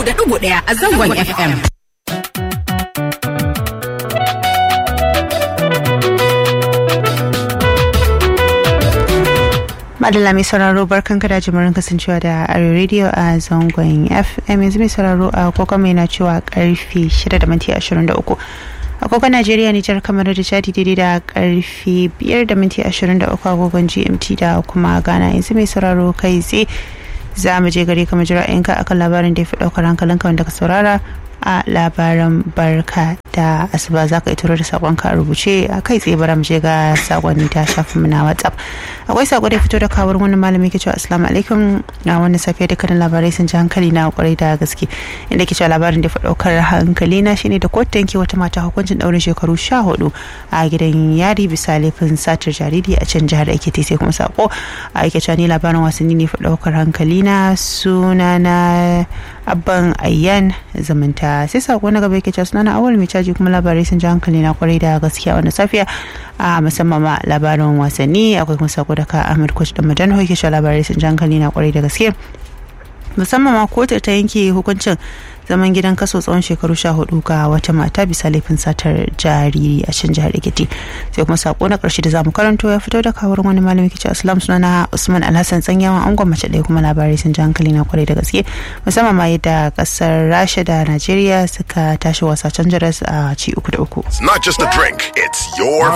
da ɗigo ɗaya a zangon FM. Madalla mai sauraro barkan kada jimurin kasancewa da Arewa Radio a zangon FM yanzu mai sauraro a koko mai na cewa karfe 6 da minti 23. agogon Najeriya Nijar kamar da Chadi daidai da karfe 5 da minti 23 agogon GMT da kuma Ghana yanzu mai sauraro kai tsaye za mu je gare ka jira yanka akan labarin da ya fi daukar hankalinka wanda ka saurara a labaran barka da asuba za ka ituro da sakonka a rubuce a kai tsaye bara mu je ga sakonni ta shafin mu na whatsapp akwai sako da fito da kawar wani malami ke cewa assalamu alaikum na wannan safiya dukkanin labarai sun ji hankali na kwarai da gaske inda ke cewa labarin da daukar hankali na shine da kotu yanke wata mata hukuncin daurin shekaru sha hudu a gidan yari bisa laifin satar jariri a can jihar ekiti sai kuma sako a yake cewa ni labarin wasanni ne fa daukar hankali na suna na abban ayyan zamanta sai sako na gaba yake cewa sunana awal mai caji kuma labarai sun ji hankali na kwarai da gaskiya wannan safiya a musamman ma labarin wasanni akwai kuma sako daga ahmed coach da madan hoike shi labarai sun ji hankali na kwarai da gaske musamman ma kotu ta yanke hukuncin zaman gidan kaso tsawon shekaru sha hudu ga wata mata bisa laifin satar jariri a can jihar Ekiti sai kuma sako na karshe da zamu karanto ya fito da kawar wani malami kici Islam sunana Usman Alhassan tsanyawan angon mace ɗaya kuma labarai sun ji hankali na kwarai da gaske musamman ma yadda kasar Rasha da Najeriya suka tashi wasa can jaras a ci uku da uku. It's not just a drink, it's your